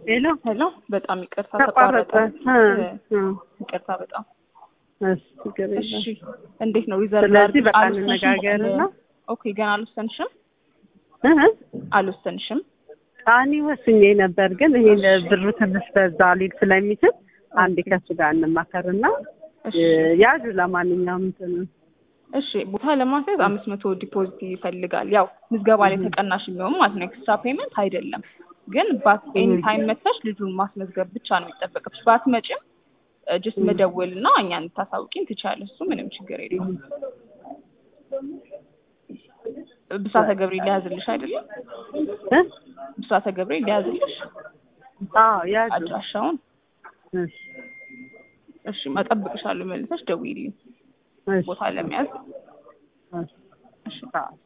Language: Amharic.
ሄሎ ሄሎ፣ በጣም ይቅርታ ተቋረጠ። ተቋረጠ። እ፣ እ፣ ይቅርታ በጣም እሺ ችግር የለም። እሺ። እንዴት ነው ሪዘርቭ ስለዚህ በቃ አልወሰንሽም? እንነጋገርና ኦኬ፣ ገና አልወሰንሽም? እ፣ እ፣ አልወሰንሽም? እኔ ወስኜ ነበር፣ ግን ይሄ ብሩ ትንሽ በዛ ሊል ስለሚችል አንዴ ከሱ ጋር እንማከርና እሺ ያዙ። ለማንኛውም እንትን እሺ ቦታ ለማስያዝ አምስት መቶ ዲፖዚት ይፈልጋል። ያው ምዝገባ ላይ ተቀናሽ የሚሆን ማለት ነው። ኤክስትራ ፔመንት አይደለም። ግን ባት ኤኒ ታይም መጥተሽ ልጁን ማስመዝገብ ብቻ ነው የሚጠበቅብሽ። ባትመጪም ጅስት መደወል እና እኛን ልታሳውቂን ትችያለሽ። እሱ ምንም ችግር የለውም። ብስራተ ገብርኤል ሊያዝልሽ አይደለም? እ፣ ብስራተ ገብርኤል ሊያዝልሽ አዎ ያዙ። አድራሻውን። እሺ፣ እሺ መጠብቅሻለሁ። መልሰሽ ደውዪልኝ እሺ፣ ቦታ ለመያዝ። እሺ። እሺ አዎ